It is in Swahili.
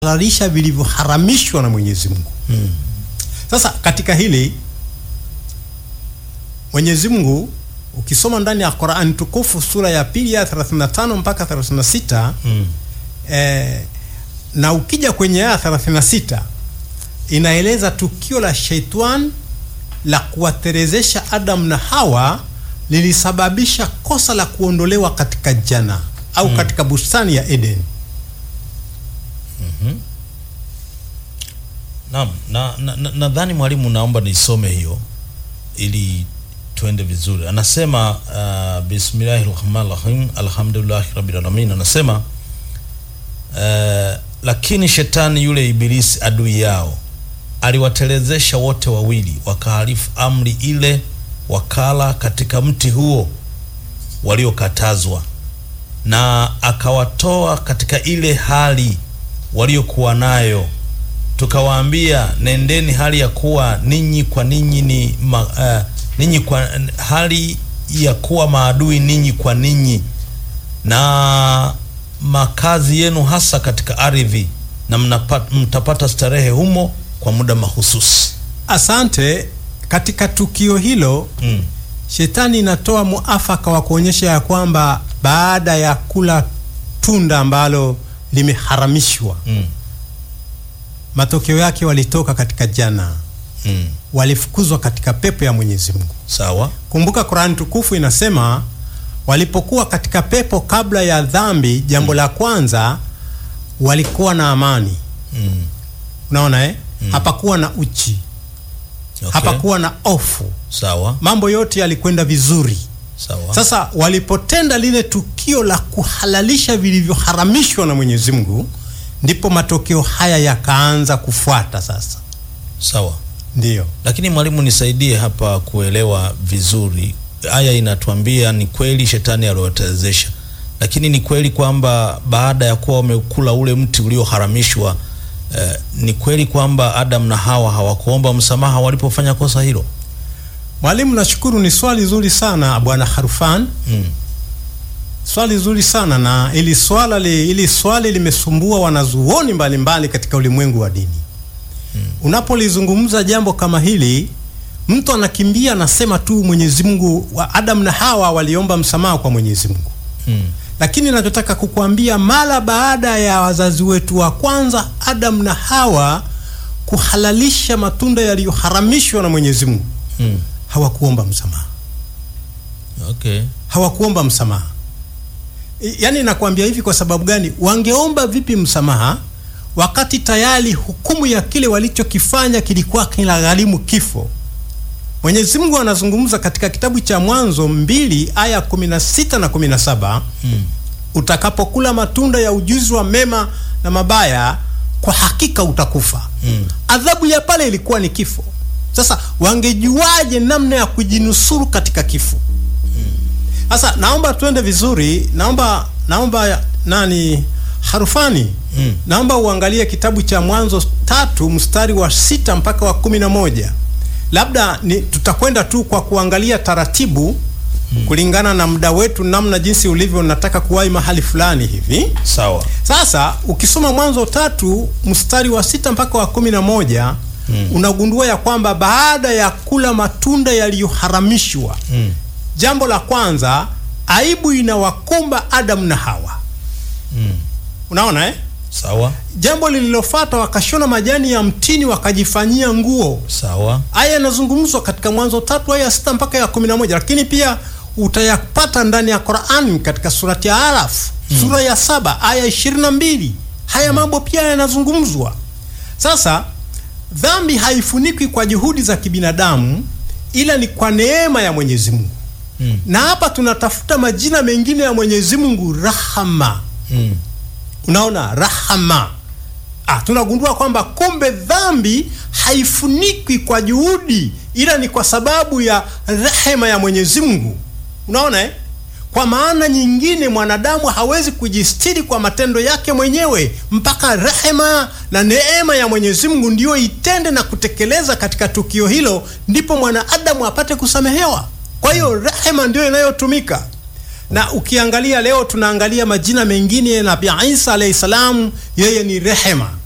kuhalalisha vilivyoharamishwa na Mwenyezi Mungu. Mm. Sasa katika hili Mwenyezi Mungu ukisoma ndani ya Qur'an tukufu sura ya pili ya 35 mpaka 36 Mm. eh, na ukija kwenye aya 36 inaeleza tukio la Shaitan la kuwaterezesha Adam na Hawa lilisababisha kosa la kuondolewa katika jana au Mm. katika bustani ya Eden. Naam, na nadhani na, nadhani mwalimu, naomba nisome hiyo ili tuende vizuri. Anasema uh, bismillahir rahmanir rahim alhamdulillahi rabbil alamin. Anasema uh, lakini shetani yule ibilisi adui yao aliwatelezesha wote wawili, wakahalifu amri ile, wakala katika mti huo waliokatazwa, na akawatoa katika ile hali waliokuwa nayo tukawaambia nendeni hali ya kuwa ninyi kwa ninyi ni ma, uh, ninyi kwa hali ya kuwa maadui ninyi kwa ninyi na makazi yenu hasa katika ardhi na mnapata, mtapata starehe humo kwa muda mahususi. Asante. Katika tukio hilo Mm. Shetani inatoa muafaka wa kuonyesha ya kwamba baada ya kula tunda ambalo limeharamishwa, Mm. matokeo yake walitoka katika jana, Mm. walifukuzwa katika pepo ya Mwenyezi Mungu. Sawa. Kumbuka Qur'an tukufu inasema walipokuwa katika pepo kabla ya dhambi, jambo la kwanza walikuwa na amani. Mm. Unaona eh? Mm. Hapakuwa na uchi, Okay. hapakuwa na ofu, Sawa. mambo yote yalikwenda vizuri. Sawa. Sasa walipotenda lile tukio la kuhalalisha vilivyoharamishwa na Mwenyezi Mungu, ndipo matokeo haya yakaanza kufuata. Sasa Sawa. ndiyo Lakini mwalimu, nisaidie hapa kuelewa vizuri. Aya inatuambia ni kweli shetani aliwatelezesha, lakini ni kweli kwamba baada ya kuwa wamekula ule mti ulioharamishwa, eh, ni kweli kwamba Adam na Hawa hawakuomba msamaha walipofanya kosa hilo? mwalimu, nashukuru. Ni swali zuri sana bwana Harfan, Mm. swali zuri sana na ili swala li, ili swali limesumbua wanazuoni mbalimbali katika ulimwengu wa dini. Unapolizungumza jambo kama hili, mtu anakimbia anasema tu Mwenyezi Mungu wa Adam na Hawa waliomba msamaha kwa Mwenyezi Mungu. Mm. Lakini nachotaka kukuambia mara baada ya wazazi wetu wa kwanza Adam na Hawa kuhalalisha matunda yaliyoharamishwa na Mwenyezi Mungu, Mm. hawakuomba msamaha, Okay. hawakuomba msamaha. I- Yaani nakwambia hivi kwa sababu gani? Wangeomba vipi msamaha wakati tayari hukumu ya kile walichokifanya kilikuwa kinagharimu kifo? Mwenyezi Mungu anazungumza katika kitabu cha Mwanzo mbili aya 16 na 17 Mm. utakapokula matunda ya ujuzi wa mema na mabaya, kwa hakika utakufa. Mm. Adhabu ya pale ilikuwa ni kifo. Sasa wangejuaje namna ya kujinusuru katika kifo? Sasa naomba tuende vizuri, naomba naomba nani Harufani, Mm. naomba uangalie kitabu cha Mwanzo tatu mstari wa sita mpaka wa kumi na moja. Labda ni tutakwenda tu kwa kuangalia taratibu kulingana na muda wetu, namna jinsi ulivyo, nataka kuwahi mahali fulani hivi. Sawa. Sasa ukisoma Mwanzo tatu mstari wa sita mpaka wa kumi na moja Mm. unagundua ya kwamba baada ya kula matunda yaliyoharamishwa, Mm. jambo la kwanza, aibu inawakumba Adamu na Hawa. Mm. Unaona eh? Sawa. Jambo lililofuata, wakashona majani ya mtini wakajifanyia nguo. Sawa. Aya inazungumzwa katika Mwanzo tatu aya ya sita mpaka ya kumi na moja lakini pia utayapata ndani ya Qur'an katika surati ya Araf sura ya saba aya ishirini na mbili Haya mambo pia yanazungumzwa. Sasa dhambi haifunikwi kwa juhudi za kibinadamu, ila ni kwa neema ya Mwenyezi Mungu. Mm. Na hapa tunatafuta majina mengine ya Mwenyezi Mungu, rahama. Mm. Unaona, rahama. Ah, tunagundua kwamba kumbe dhambi haifunikwi kwa juhudi, ila ni kwa sababu ya rehema ya Mwenyezi Mungu. Unaona eh? Kwa maana nyingine mwanadamu hawezi kujistiri kwa matendo yake mwenyewe mpaka rehema na neema ya Mwenyezi Mungu ndiyo itende na kutekeleza katika tukio hilo, ndipo mwanadamu apate kusamehewa. Kwa hiyo rehema ndiyo inayotumika na ukiangalia leo tunaangalia majina mengine, Nabii Isa alayhi salam, yeye ni rehema.